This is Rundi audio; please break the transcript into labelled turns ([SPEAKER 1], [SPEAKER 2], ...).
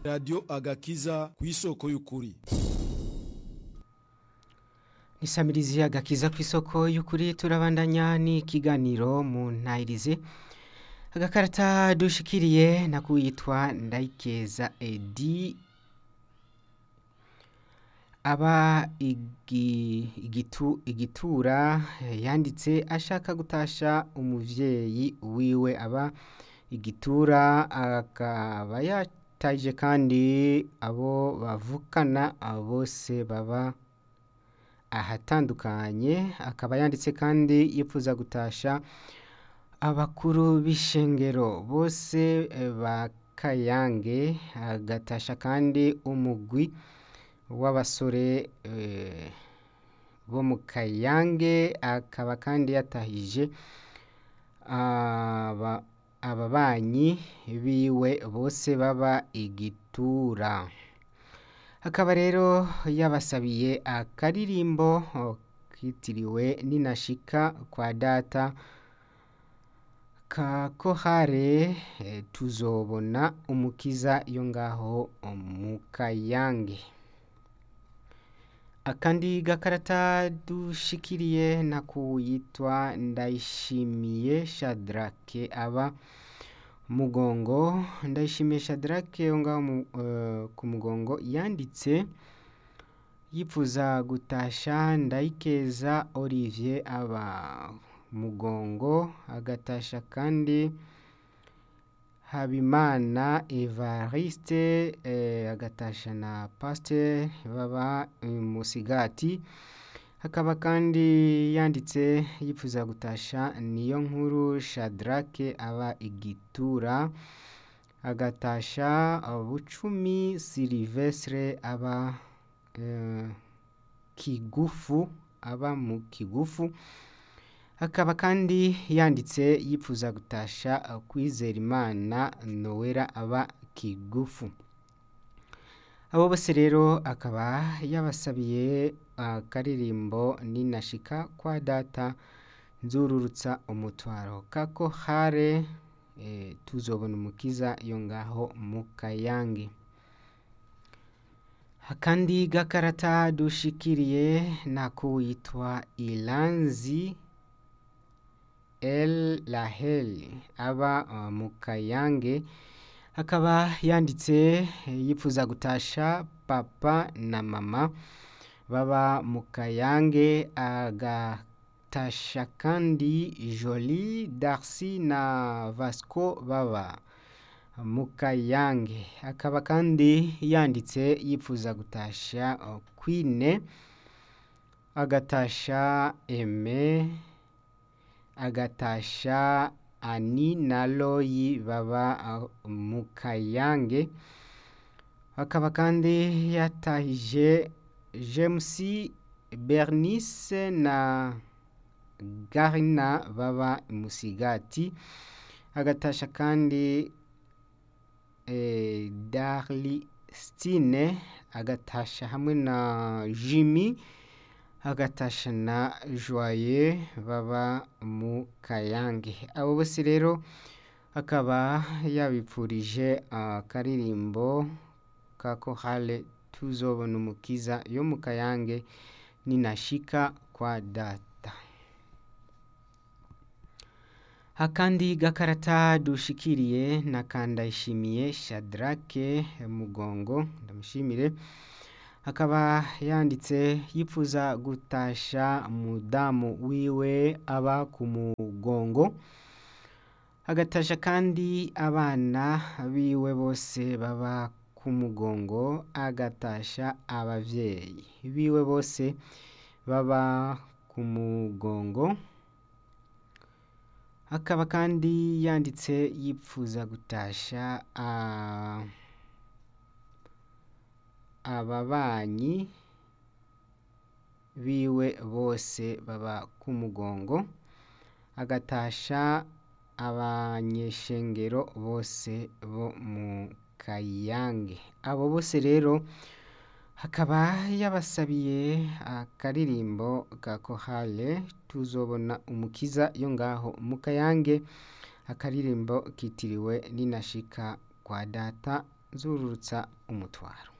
[SPEAKER 1] radiyo agakiza ku isoko y'ukuri
[SPEAKER 2] nisamirizi agakiza ku isoko y'ukuri turabandanya n'ikiganiro mu ntayirize agakarata dushikiriye nakuyitwa ndayikeza edi aba igi- igitu igitura yanditse ashaka gutasha umuvyeyi wiwe aba igitura akaba yataje kandi abo bavukana bose baba ahatandukanye akaba yanditse kandi yifuza gutasha abakuru b'ishengero bose eh, ba kayange agatasha kandi umugwi w'abasore eh, bo mu kayange akaba kandi yatahije aba ababanyi biwe bose baba igitura akaba rero yabasabiye akaririmbo oh, kitiriwe ninashika kwa data ka kohare eh, tuzobona umukiza yo ngaho mu kayange akandi gakarata dushikiriye nakuyitwa ndayishimiye shadrake aba mugongo ndayishimiye shadrake yo ngaho mu- eh, ku mugongo yanditse yifuza gutasha ndayikeza olivier aba mugongo agatasha kandi habimana evariste eh, agatasha na pasteur baba eh, musigati hakaba kandi yanditse yifuza gutasha niyo nkuru shadrake aba igitura agatasha bucumi silivestre aba eh, kigufu aba mu kigufu akaba kandi yanditse yifuza gutasha uh, kwizera imana nowera aba kigufu abo bose rero akaba yabasabiye akaririmbo ninashika kwa data nzururutsa umutwaro kako hare eh, tuzobona umukiza yo ngaho mu kayange akandi gakarata dushikiriye nako witwa ilanzi el lahel aba uh, mu kayange akaba yanditse eh, yifuza gutasha papa na mama baba mu kayange agatasha kandi joli darcy na vasco baba mu kayange akaba kandi yanditse yifuza gutasha uh, queen agatasha eme agatasha ani na loyi baba uh, mu kayange akaba kandi yatahije james bernice na garina baba musigati agatasha kandi eh, darli stine agatasha hamwe na jimmy agatasha na joye baba mu kayange abo bose rero akaba yabipfurije akaririmbo ka kohale tuzobona umukiza yo mu kayange ninashika kwa data akandi gakarata dushikiriye nakandayishimiye shadrake mugongo ndamushimire akaba yanditse yifuza gutasha mudamu wiwe aba ku mugongo agatasha kandi abana biwe bose baba ku mugongo agatasha abavyeyi biwe bose baba ku mugongo akaba kandi yanditse yifuza gutasha ah, ababanyi biwe bose baba ku mugongo agatasha abanyeshengero bose bo mu kayange abo bose rero hakaba yabasabiye akaririmbo ka kohale tuzobona umukiza yo ngaho mu kayange akaririmbo kitiriwe ninashika kwa data zururutsa umutwaro